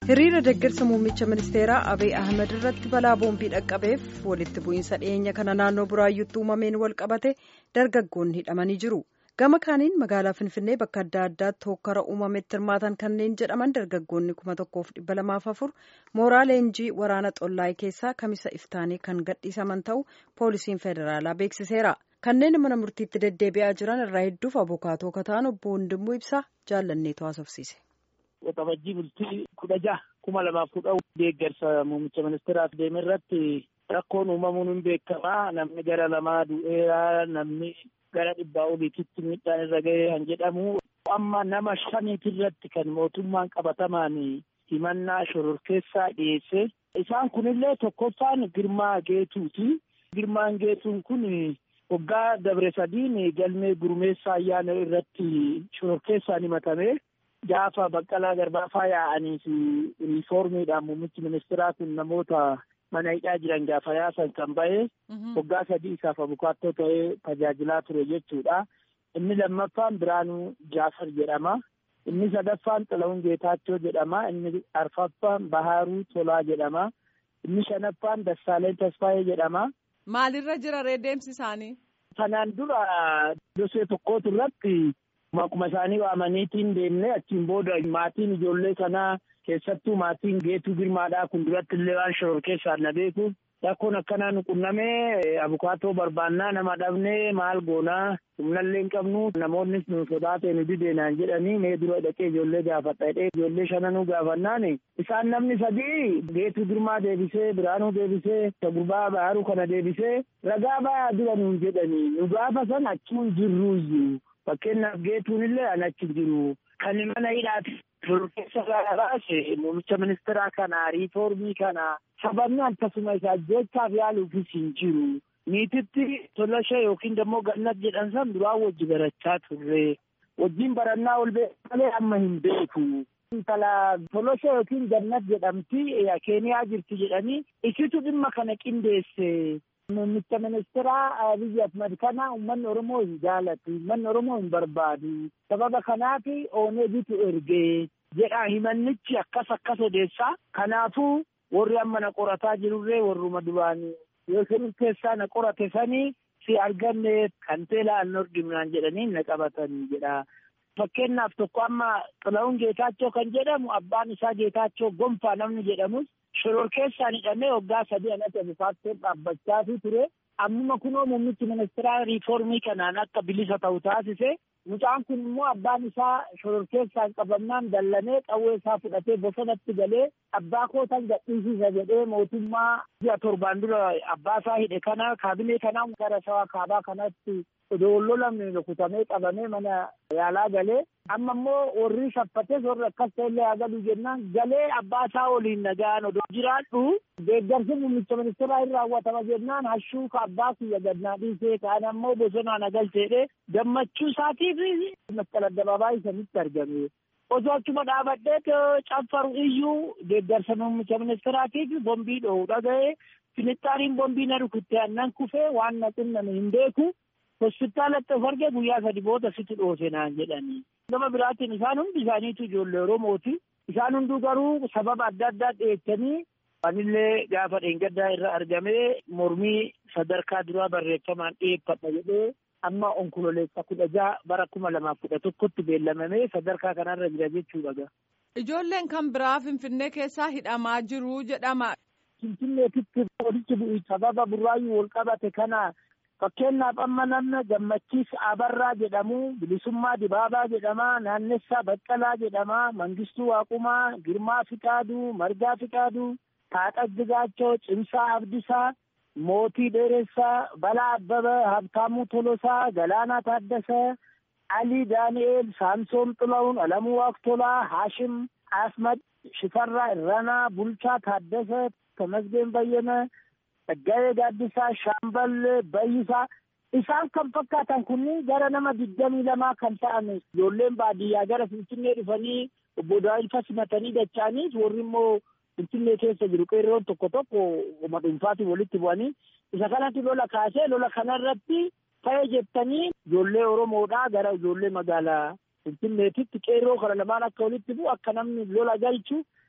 hiriira deeggarsa muummicha ministeeraa abiy ahmed irratti balaa boombii dhaqqabeef walitti bu'iinsa dhiyeenya kana naannoo buraayyuutti uumameen wal qabate dargaggoonni hidhamanii jiru gama kaaniin magaalaa finfinnee bakka adda addaatti hokkara uumametti hirmaatan kanneen jedhaman dargaggoonni kuma tokkoof dhibba lamaaf afur mooraa leenjii waraana xollaayee keessaa kamisa iftaanii kan gadhiisaman ta'u poolisiin federaalaa beeksiseera kanneen mana murtiitti deddeebi'aa jiran irraa hedduuf abukaatoo kataan obbo Hundimmuu ibsaa jaallanneetu haasofsiise. Waxabajjii bultii kudha jaha kuma lamaaf kudha deeggarsa muummicha ministeeraaf deeme irratti rakkoon uumamuun hin beekamaa namni gara lamaa du'eera namni gara dhibbaa oliititti miidhaan irra ga'ee kan jedhamu amma nama shaniiti irratti kan mootummaan qabatamaan himannaa shororkeessaa dhiyeesse isaan kunillee tokkoffaan girmaa geetuuti girmaan geetuun kun waggaa dabre sadiin galmee gurmeessaa ayyaana irratti shororkeessaan himatame. gaafa baqqalaa garbaafaa yaa'anii fi riiformiidhaan muummichi ministeeraa kun namoota mana hidhaa jiran gaafa yaasan kan ba'e waggaa sadii isaaf abukaattoo ta'ee tajaajilaa ture jechuudha. Inni lammaffaan Biraanuu Jaafar jedhama. Inni sadaffaan Xilawun Geetaachoo jedhama. Inni arfaffaan Bahaaruu Tolaa jedhama. Inni shanaffaan Dassaaleen Tasfaayee jedhama. Maalirra jira deemsi isaanii? Kanaan dura dosee tokkootu irratti Akkuma isaanii waamaniitiin deemnee achiin booda maatiin ijoollee sanaa keessattuu maatiin geetuu girmaadhaa kun duratti illee waan shororkeessaan na beeku. Rakkoon akkanaa nu qunnamee abukaatoo barbaannaa nama dhabnee maal goonaa humnallee hin qabnu namoonni nu sodaatee nu dideenaan jedhanii mee dura dhaqee ijoollee gaafadha jedhee ijoollee shananuu gaafannaan isaan namni sadii geetuu girmaa deebisee biraanuu deebisee gurbaa baharuu kana deebisee ragaa ba'aa dura nuun jedhanii nu gaafa san achuun jirruuyyuu. Fakkeenyaaf geetuun illee an achi jiru. Kan mana hidhaati. Shororkeessa gaara baase muummicha ministeeraa kana riiformii kana sababni akkasuma isaa jechaaf yaaluufis hin jiru. Niititti tolashee yookiin immoo gannat jedhan san duraan wajji barachaa turre. Wajjin barannaa ol beeku malee amma hin beeku. Intala tolashee yookiin gannat jedhamti keeniyaa jirti jedhanii isitu dhimma kana qindeesse. Muummicha ministeeraa Abiy Ahmed kana uummanni Oromoo hin jaalatu. Uummanni Oromoo hin barbaadu. Sababa kanaaf ooneebitu ergee jedha himannichi akkas akkas odeessaa. Kanaafuu warri amma na qorataa jirurree warruma duraanii yoo shororkeessaa na qorate sanii si arganne kan teelaa an argimnaan jedhanii na qabatanii jedha. Fakkeenyaaf tokko amma Xilawun Geetaachoo kan jedhamu abbaan isaa Geetaachoo gonfaa namni jedhamus shororkeessaan hidhamee waggaa sadii anatti abukaattoon dhaabbachaa ture. Ammuma kunoo muummichi ministeeraa riiformii kanaan akka bilisa ta'u taasise. Mucaan kun immoo abbaan isaa shororkeessaan qabamnaan dallanee qawwee isaa fudhatee bosonatti galee abbaa kootan gadhiisisa jedhee mootummaa ji'a torbaan dura abbaa isaa hidhe kana kaabinee kanaan gara shawaa kaabaa kanatti odoo lolamne rukutamee qabamee mana yaalaa galee amma immoo warri shaffates warri akkas ta'ellee haa galu jennaan galee abbaa isaa waliin nagaan odoo jiraadhu deeggarsi muummicha ministeeraa hin raawwatama jennaan hashuu ka abbaa kiyya gadnaa dhiisee kaan ammoo bosonaa nagalcheedhe gammachuu isaatiif masqala addabaabaa isanitti argame. Osoo achuma dhaabadhee caffaru iyyuu deeggarsa muummicha ministeeraatiif bombii dho'u dhaga'ee finixxaaniin bombii na rukutte annan kufee waan na xinname hin beeku. hospitaalatti of arge guyyaa sadi booda sitti dhoose naan jedhanii. Gama biraatiin isaan hundi isaaniitu ijoollee Oromooti. Isaan hunduu garuu sababa adda addaa dhiyeessanii anillee gaafa dheengaddaa irra argamee mormii sadarkaa duraa barreeffamaan dhiyeeffadha jedhee amma onkololeessa kudha jaha bara kuma lamaaf kudha tokkotti beellamamee sadarkaa kanarra jira jechuudha. Ijoolleen kan biraa Finfinnee keessaa hidhamaa jiru jedhama. Finfinneetitti walitti bu'i sababa burraayyuu wal qabate kana Fakkeenyaaf amma namni gammachiis Abarraa jedhamu, Bilisummaa Dibaabaa jedhama, Naannessaa Baqqalaa jedhama, Mangistuu Waaqumaa, Girmaa Fiqaaduu, Margaa Fiqaaduu, Taaqas Jigaachoo, Cimsaa Abdisaa, Mootii Dheeressaa, Balaa Abbabaa, Habtaamuu Tolosaa, Galaanaa Taaddasaa, Alii Daani'eel, Saamsoon Xilawun, Alamuu Waaqtolaa, Haashim Ahmad, Shifarraa Irranaa, Bulchaa Taaddasaa, Tamasgeen Bayyana. Gaa'ee gaaddisaa shaamballee bayyisaa isaan kan fakkaatan kunniin gara nama digdamii lamaa kan ta'an ijoolleen baadiyyaa gara finfinnee dhufanii obbo Daawilfa simatanii dacha'aniis warri immoo finfinnee keessa jiru qeerroon tokko tokko uma dhuunfaatiin walitti bu'anii isa kanatti lola kaasee lola kanarratti ta'e jettanii ijoollee Oromoodhaa gara ijoollee magaalaa finfinneetitti qeerroo kana lamaan akka walitti bu'u akka namni lola galchu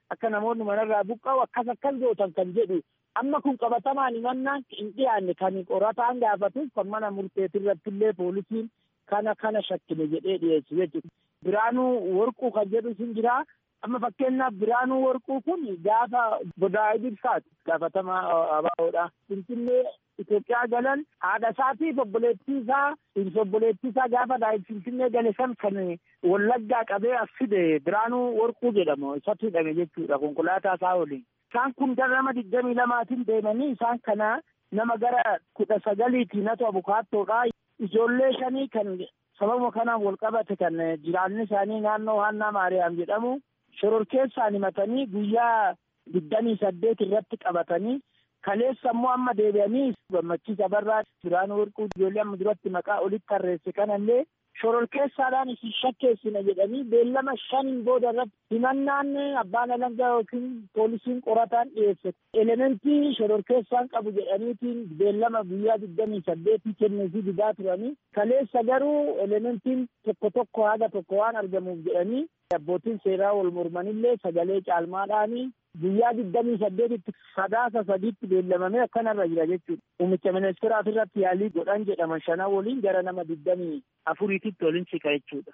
akka namoonni manarraa buqqa'u akkas akkas gootan kan jedhu amma kun qabatamaan himannaan hin dhiyaanne kan qorataan gaafatuuf kan mana murteetirratti illee poolisiin kana kana shakkine jedhee dhiyeessu jechuudha. Biraanuu warquu kan jedhu sun jira. Amma fakkeenyaaf biraanuu warquu kun gaafa bodaa'ee ibsaati gaafatamaa abaaboodha. Finfinnee Itoophiyaa galan haadha isaatiif obboleettii isaa dhirsa obboleettii isaa gaafa daa'im Finfinnee gale san kan wallaggaa qabee as fide biraanuu warquu jedhamu isatu hidhame jechuudha konkolaataa isaa waliin. Isaan kun gara nama digdamii lamaatiin deemanii isaan kana nama gara kudha sagaliitii natu abukaattoodha. Ijoollee shanii kan sababa kanaan wal qabate kan jiraanni isaanii naannoo Haannaa Maariyaam jedhamu shororkeessaan himatanii guyyaa digdamii saddeet irratti qabatanii kaleessa immoo amma deebi'anii gammachiisa barraa biraanuu warquu ijoollee amma duratti maqaa olitti tarreesse kanallee shororkeessaadhaan isin shakkeessina jedhanii beellama shaniin booda irratti himannaan abbaan alangaa yookiin poolisiin qorataan dhiyeesse elementii shororkeessaan qabu jedhaniitiin beellama guyyaa digdamii saddeetii kenneefii didaa turanii kaleessa garuu elementiin tokko tokko haga tokko waan argamuuf jedhanii abbootiin seeraa wal mormanillee sagalee caalmaadhaanii guyyaa digdamii saddeetitti sadaasa sadiitti beellamamee akkanarra jira jechuudha. Muummicha ministeeraaf irratti yaalii godhan jedhaman shanan waliin gara nama digdamii afuriititti waliin siqa jechuudha.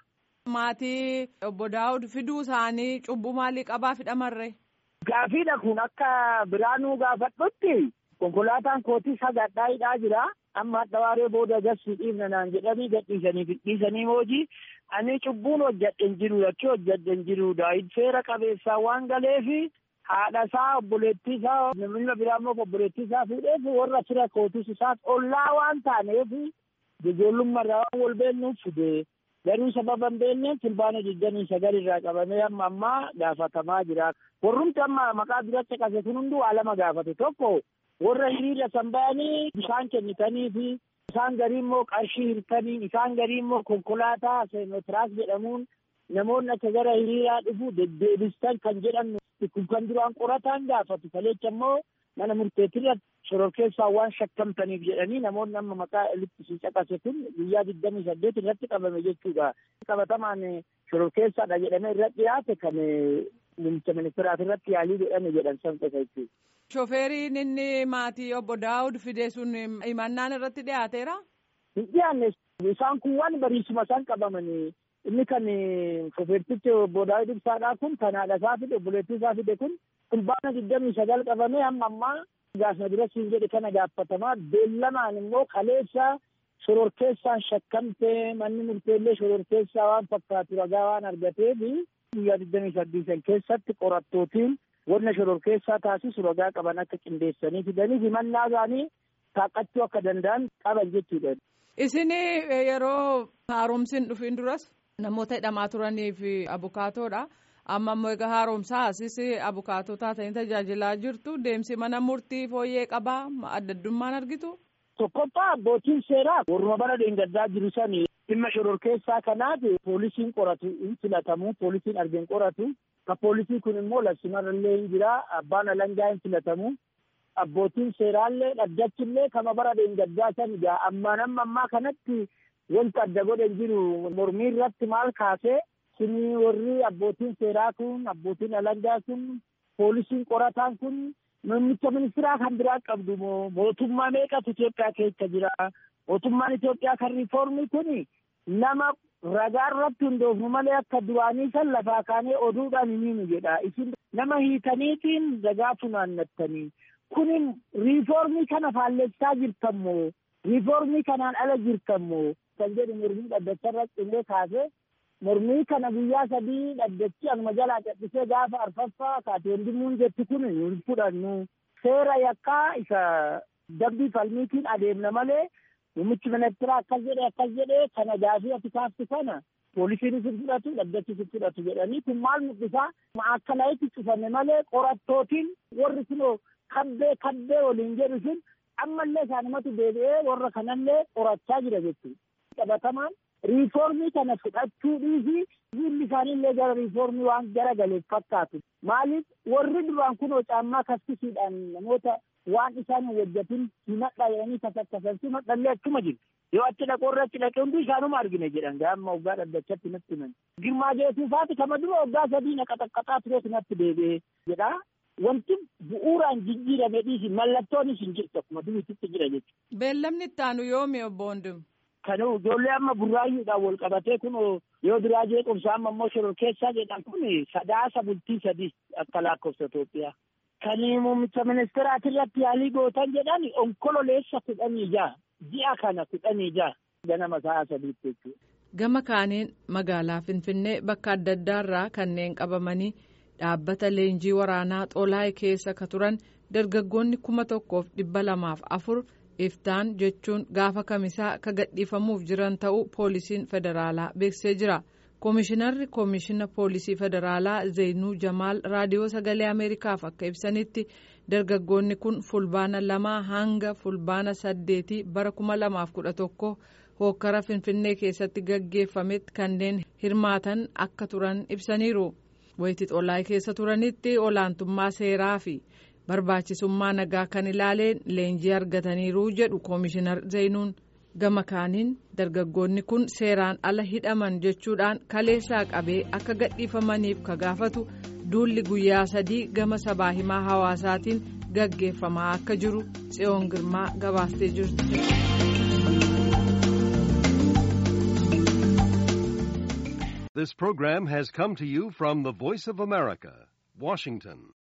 Maatii obbo Daawud fiduu isaanii cubbuu maalii qabaa fidhamarre? Gaafiidha kun akka biraanuu gaafadhutti konkolaataan kootii sagadhaa hidhaa jira. Amma hadha waaree booda gassi dhiifna naan jedhanii gadhiisanii fidhiisanii hojii ani cubbuun hojjadhe hin jiru achii hojjadhe hin jiru daa'id seera qabeessaa waan galeefi haadha isaa obboleettii isaa namni biraa immoo obboleettii isaa fuudheef warra fira kootis isaas ollaa waan taaneef ijoollummaarraa waan wal beennuuf fide garuu sababa hin beekneef fulbaana digdamii sagal irraa qabamee amma ammaa gaafatamaa jira warrumti amma maqaa duratti qase kun hunduu waa lama gaafate tokko warra hiriira san bayanii bishaan kennitanii fi isaan garii immoo qarshii hirtanii isaan garii immoo konkolaataa seenotiraas jedhamuun namoonni akka gara hiriiraa dhufu deddeebistan kan jedhan kun kan duraan qorataan gaafatu kaleecha immoo mana murteetirra shororkeessaa waan shakkamtaniif jedhanii namoonni amma maqaa elitti si caqase kun guyyaa digdamii saddeet irratti qabame jechuudha. Qabatamaan shororkeessaadha jedhamee irra dhiyaate kan muummicha ministeeraaf irratti yaalii godhame jedhan san qofa jechuudha. Shofeeriin inni maatii obbo Daawud fide sun himannaan irratti dhiyaateera? Hin dhiyaanne isaan kun waan bariisuma isaan qabamanii inni kan shofeertichi obbo Daawud Ibsaadhaa kun kan haadha isaa fide obboleettii isaa fide kun fulbaana digdamii sagal qabamee hamma ammaa gaafna dura siin jedhe kana gaafatamaa beellamaan immoo kaleessa shororkeessaan shakkamtee manni murteellee shororkeessaa waan fakkaatu ragaa waan argateef guyyaa digdamii saddeetan keessatti qorattootiin wanna shororkeessaa taasisu ragaa qaban akka qindeessanii fidanii himannaa isaanii taaqqachuu akka danda'an qaban jechuudha. Isin yeroo haaromsiin dhufiin duras namoota hidhamaa turaniif abukaatoodha. Amma immoo egaa haaromsaa asis abukaatoo taatanii tajaajilaa jirtu deemsi mana murtii fooyyee qabaa adda addummaan argitu. Tokkoffaa abbootiin seeraa warruma bara dheengaddaa jiru sani dhimma shororkeessaa kanaaf poolisiin qoratu hin filatamu poolisiin argeen qoratu ka poolisii kun immoo labsimarrallee hin jira abbaan alangaa hin filatamu abbootiin seeraallee dhaddachillee kama bara dheengaddaa san egaa ammaan amma ammaa kanatti wanta adda godhe hin jiru mormii irratti maal kaasee sinii warri abbootiin seeraa kun abbootiin alangaa kun poolisiin qorataan kun muummicha ministeeraa kan biraa qabdu moo mootummaa meeqatu Itoophiyaa keessa jira mootummaan Itoophiyaa kan riifoormii kun nama ragaa irratti hundoofnu malee akka duraanii san lafaa kaanee oduudhaan himiinu jedha isin nama hiikaniitiin ragaa funaannattanii kunin riifoormii kana faallessaa jirtan moo riifoormii kanaan ala jirtan moo kan jedhu mormii dhaddacha irratti illee kaasee mormii kana guyyaa sadii dhaddachi anuma jalaa cadhisee gaafa arfaffaa kaateen dimuun jetti kun hin fudhannu seera yakkaa isa dambii falmiitiin adeemna malee muummichi ministeeraa akkas jedhe akkas jedhe kana gaafii ati kaaftu kana poolisiin isin fudhatu dhaddachi isin fudhatu jedhanii kun maal mul'isaa akka layitti cufame malee qorattootiin warri kunoo kabbee kabbee waliin jedhu sun ammallee isaanumatu deebi'ee warra kanallee qorachaa jira jechuudha. Qabatamaan riifoormii kana fudhachuu dhiisii fuulli isaaniillee gara riifoormii waan gara galeef fakkaatu. Maaliif warri duraan kunoo caammaa kaffisiidhaan namoota waan isaan hojjetin himadha jedhanii kasakkasan himadhallee achuma jiru. Yoo achi dhaqoo irra achi dhaqee hundi isaanuma argine jedhan gaama waggaa dhaddachatti natti himan. Girmaa jeesuufaati kama dura waggaa sadii na qaxaqqaxaa turees natti deebi'ee jedha. Wanti bu'uuraan jijjiirame dhiisi mallattoonis hin jirtu akkuma duriitti jira jechuudha. Beellamni itti aanu yoomi obbo Hundum? Kanuu ijoollee amma burraayyuudhaan wal qabatee kun yoo duraa jeequmsa amma immoo shororkeessaa jedhan kun sadaasa bultii sadii akka lakkoofsa Itoophiyaa. Kan muummicha ministeeraati irratti yaalii gootan jedhan onkololeessa kudhanii jaha ji'a kana kudhanii jaha ganama sa'a sadiitti jechuudha. Gama kaaniin magaalaa Finfinnee bakka adda addaarraa kanneen qabamanii dhaabbata leenjii waraanaa xolaa'ee keessa ka turan dargaggoonni kuma tokkoof dhibba lamaaf afur iftaan jechuun gaafa kamisaa ka gadhiifamuuf jiran ta'uu poolisiin federaalaa beeksisee jira. Koomishinarri koomishina poolisii federaalaa Zeenuu Jamaal raadiyoo sagalee Ameerikaaf akka ibsanitti dargaggoonni kun fulbaana lamaa hanga fulbaana saddeetii bara kuma lamaaf kudha tokko hookkara Finfinnee keessatti gaggeeffametti kanneen hirmaatan akka turan ibsaniiru. Wayitii xolaa'ee keessa turanitti olaantummaa seeraa fi barbaachisummaa nagaa kan ilaaleen leenjii argataniiru jedhu koomishinar Zeenuun. gama kaaniin dargaggoonni kun seeraan ala hidhaman jechuudhaan kaleessaa qabee akka gadhiifamaniif ka gaafatu duulli guyyaa sadii gama sabaa himaa hawaasaatiin gaggeeffamaa akka jiru tsiyoon girmaa gabaastee jirti. This program has come to you from the Voice of America, Washington.